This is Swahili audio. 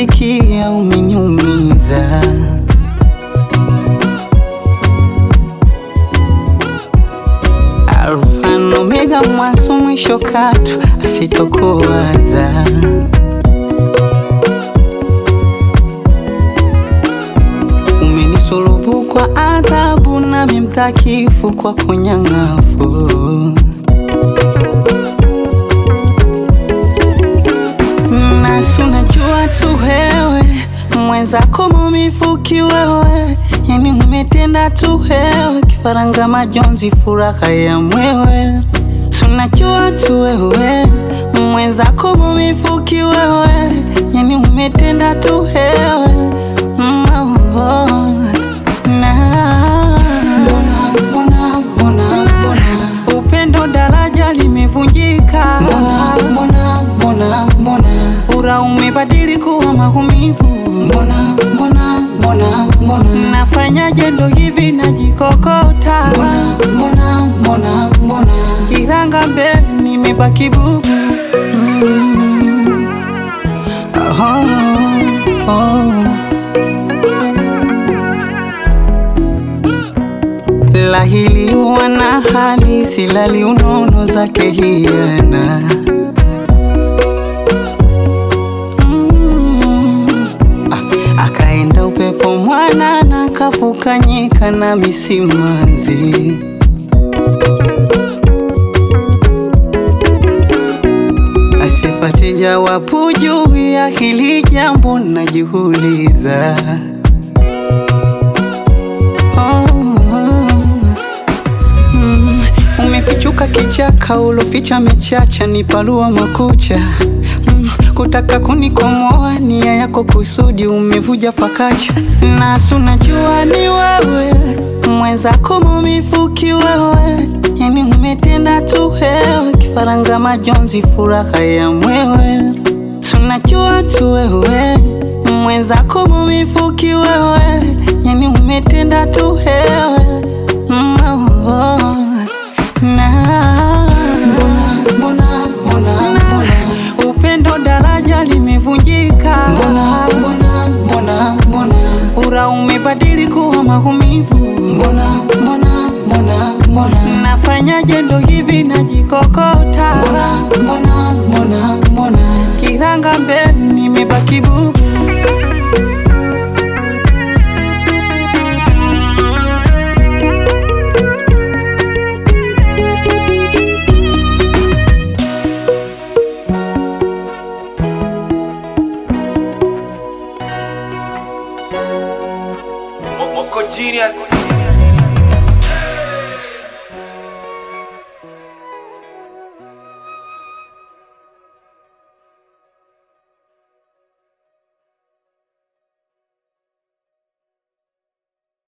sikia umeniumiza. Alfa na Omega, mwanzo mwisho, katu asitokuwaza. Umenisulubu kwa adhabu, nami mtakifu kwa kunyang'afu. Nasi unajua tu wewe mwenzako mumifuki wewe, yani umetenda tu wewe, kifaranga majonzi, furaha ya mwewe. Tunajua tu wewe mwenzako mumifuki wewe, yani umetenda tu wewe Mm, oh, oh, na Mbona, mbona, mbona, upendo daraja limevunjika, mbona, mbona, mbona, mbona, ura umebadili kuwa maumivu. mbona, mbona, mbona, mbona, Nafanyaje ndo hivi najikokota, mbona, mbona, mbona, mbona, kiranga mbele nimebaki bubu. Mm. Oh, oh. Lahili wana hali silali unono zake hiana Mm. Ah, akaenda upepo mwanana kavuka nyika na misimanzi asipate jawabu juu ya hili jambo najiuliza oh, mm, umefichuka kichaka uloficha mechacha ni palua makucha mm, kutaka kunikomoa nia yako kusudi umevuja pakacha nasu najua ni wewe mwenzako mumifuki wewe yani umetenda tu wewe kifaranga majonzi furaha ya mwewe tunajua tu wewe mwenzako mumifuki wewe yani umetenda tu wewe mm, oh, oh, na mbona, mbona, mbona, upendo daraja limevunjika, mbona, mbona, mbona, mbona, ura umebadili kuwa maumivu. mbona, mbona, mbona, mbona, Nafanyaje ndo hivi najikokota, mbona, mbona, mbona, mbona, kiranga mbele nimebaki bubu. Moko genius